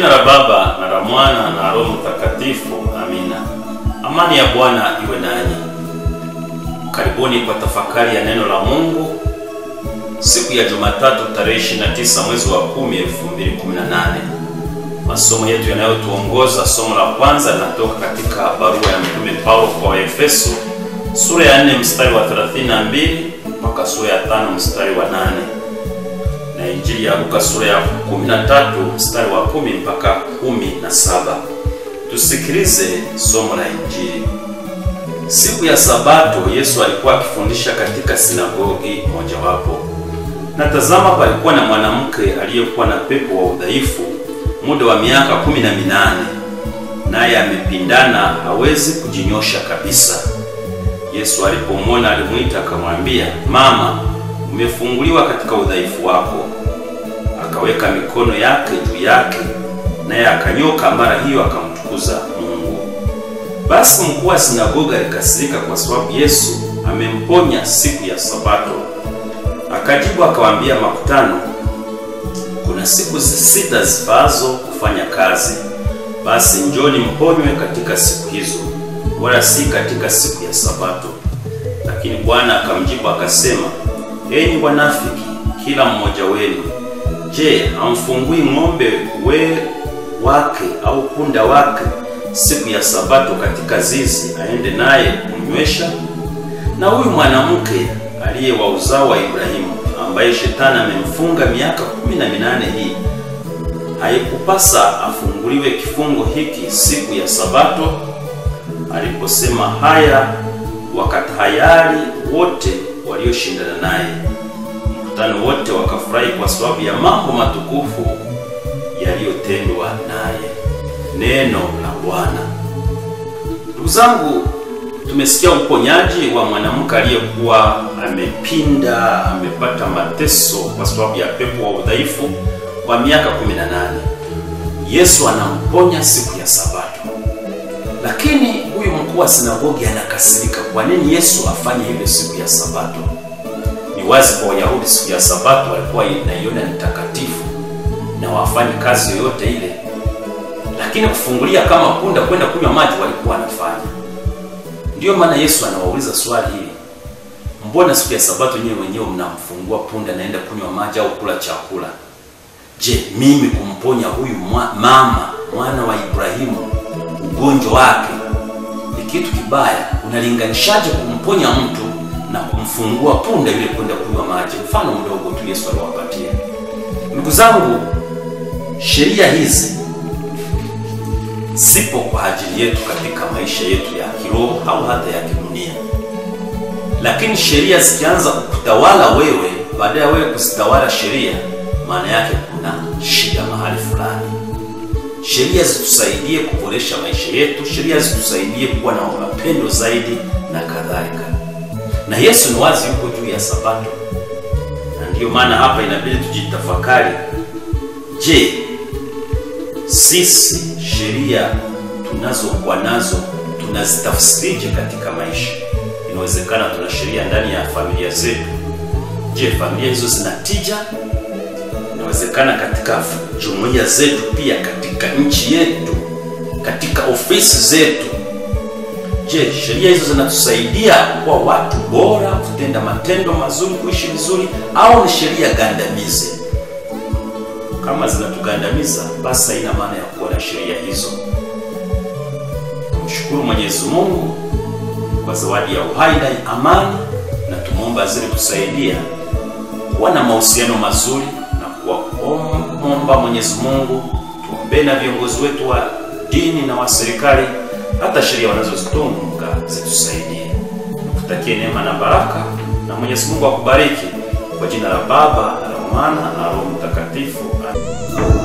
jina la Baba na la Mwana na Roho Mtakatifu, amina. Amani ya Bwana iwe nanyi. Karibuni kwa tafakari ya neno la Mungu siku ya Jumatatu tarehe 29 mwezi wa 10 2018. Masomo yetu yanayotuongoza, somo la kwanza linatoka katika barua ya Mtume Paulo kwa Waefeso sura ya 4 mstari wa 32 mpaka sura ya 5 mstari wa 8 na Injili ya Luka sura ya 13 mstari wa 10 mpaka 17. Tusikilize somo la Injili. Siku ya Sabato Yesu alikuwa akifundisha katika sinagogi mojawapo, na tazama, palikuwa na mwanamke aliyekuwa na pepo wa udhaifu muda wa miaka kumi na minane, naye amepindana, hawezi kujinyosha kabisa. Yesu alipomwona alimwita akamwambia, Mama, umefunguliwa katika udhaifu wako. Akaweka mikono yake juu yake, naye akanyoka mara hiyo, akamtukuza Mungu. Basi mkuu wa sinagoga alikasirika kwa sababu Yesu amemponya siku ya Sabato. Akajibu akawaambia makutano, kuna siku sita zifaazo kufanya kazi, basi njoni mponywe katika siku hizo, wala si katika siku ya Sabato. Lakini Bwana akamjibu akasema, enyi wanafiki, kila mmoja wenu, je, hamfungui ng'ombe we wake au punda wake siku ya Sabato katika zizi aende naye kumnywesha? Na huyu mwanamke aliye wa uzao wa Ibrahimu ambaye shetani amemfunga miaka kumi na minane hii, haikupasa afunguliwe kifungo hiki siku ya Sabato? Aliposema haya, wakatahayari wote walioshindana naye. Mkutano wote wakafurahi kwa sababu ya mambo matukufu yaliyotendwa naye. Neno la Bwana. Ndugu zangu, tumesikia uponyaji wa mwanamke aliyekuwa amepinda, amepata mateso kwa sababu ya pepo wa udhaifu kwa miaka 18. Yesu anamponya siku ya Sabato, lakini huyu mkuu wa sinagogi anakasirika. Kwa nini Yesu afanye hivyo siku ya Sabato? Ni wazi kwa Wayahudi siku ya Sabato walikuwa inaiona ni takatifu na wafanye kazi yoyote ile lakini kufungulia kama punda kwenda kunywa maji walikuwa wanafanya. Ndiyo maana Yesu anawauliza swali hili, mbona siku ya Sabato nyewe wenyewe mnamfungua punda naenda kunywa maji au kula chakula? Je, mimi kumponya huyu mwa, mama mwana wa Ibrahimu ugonjwa wake ni kitu kibaya? Unalinganishaje kumponya mtu na kumfungua punda yule kwenda kunywa maji? Mfano mdogo tu Yesu aliwapatia. Ndugu zangu, sheria hizi zipo kwa ajili yetu katika maisha yetu ya kiroho au hata ya kidunia, lakini sheria zikianza kutawala wewe, baada ya wewe kuzitawala sheria, maana yake kuna shida mahali fulani. Sheria zitusaidie kuboresha maisha yetu, sheria zitusaidie kuwa na mapendo zaidi na kadhalika. Na Yesu ni wazi yuko juu ya Sabato, na ndiyo maana hapa inabidi tujitafakari. Je, sisi sheria tunazokuwa nazo tunazitafsirije katika maisha? Inawezekana tuna sheria ndani ya familia zetu. Je, familia hizo zina tija? Inawezekana katika jumuiya zetu, pia katika nchi yetu, katika ofisi zetu. Je, sheria hizo zinatusaidia kuwa watu bora, kutenda matendo mazuri, kuishi vizuri, au ni sheria gandamizi? Kama zinatugandamiza basi haina maana ya kuwa na sheria hizo. Tumshukuru Mwenyezi Mungu kwa zawadi ya uhai na amani, na tumwomba azidi kusaidia kuwa na mahusiano mazuri na kuwaomba Mwenyezi Mungu. Tuombee na viongozi wetu wa dini na wa serikali, hata sheria wanazozitunga zitusaidie. Nikutakie neema na baraka, na Mwenyezi Mungu akubariki kwa jina la Baba na la Mwana na Roho Mtakatifu. Amen.